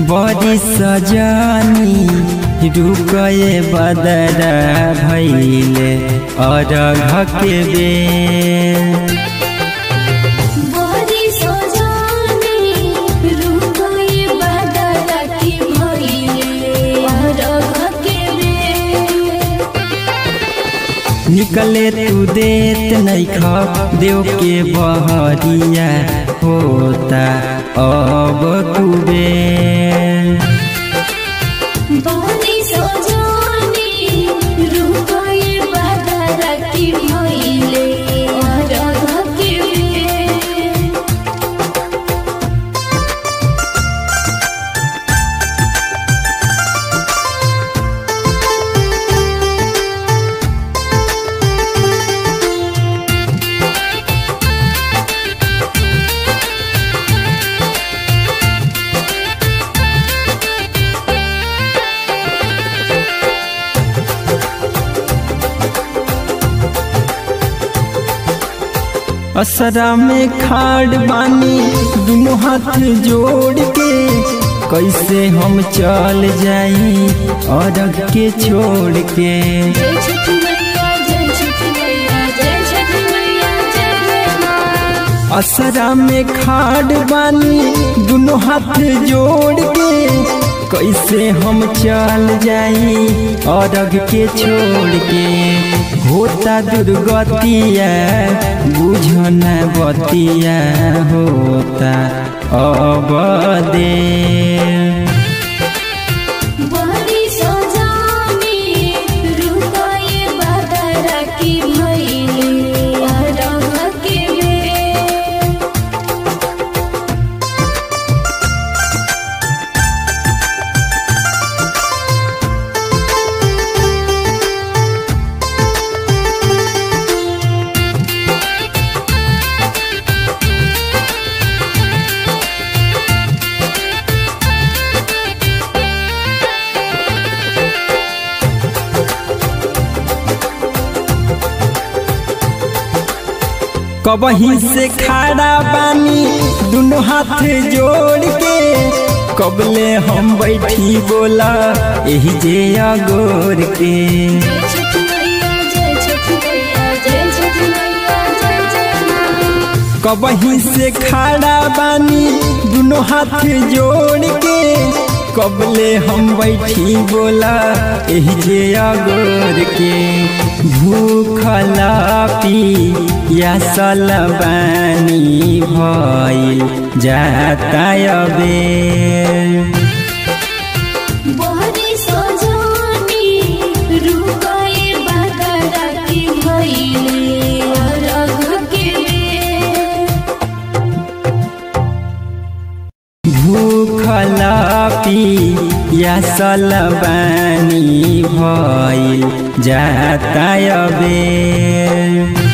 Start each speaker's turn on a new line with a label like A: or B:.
A: बड़ी सजनी रुकए बदरा भैले अरघ के बेर
B: बड़ी सजानी रुकोए बदला की भइले अरघ के बेर
A: निकले तू देत नैख देव के बहरिया होता अब कुबेर
B: बड़ी सजानी रुकोए बदला की भइले अरघ के बेर
A: असरा में खाड़ बानी दुनों हाथ जोड़ के कैसे हम चल जाई अरघ के छोड़ के
B: जय छठ मैया जय छठ मैया जय छठ मैया जय मां
A: असरा में खाड़ बानी दुनों हाथ जोड़ के कैसे हम चल जाई अरघ के छोड़ के होता दुर्गतिया बुझन बतिया होता अब दे
B: बड़ी सजानी रुकोए बदला की भइले अरघ के बेर
A: कबही से खड़ा बानी दुनों हाथ जोड़ के कबले हम बैठी बोला यही जे अगोर के
B: जय छठ मैया जय छठ मैया जय छठ मैया जय जय मां
A: कबही से खड़ा बानी दुनों हाथ जोड़ के कबले हम बैठी बोला यही जे अगोर के भूखला पी या सलबानी भइल जाता अबेर
B: बड़ी सजानी रुकोए बदला की भइले अरघ के बेर
A: भूखला पी या सलबानी भइल जाता अबेर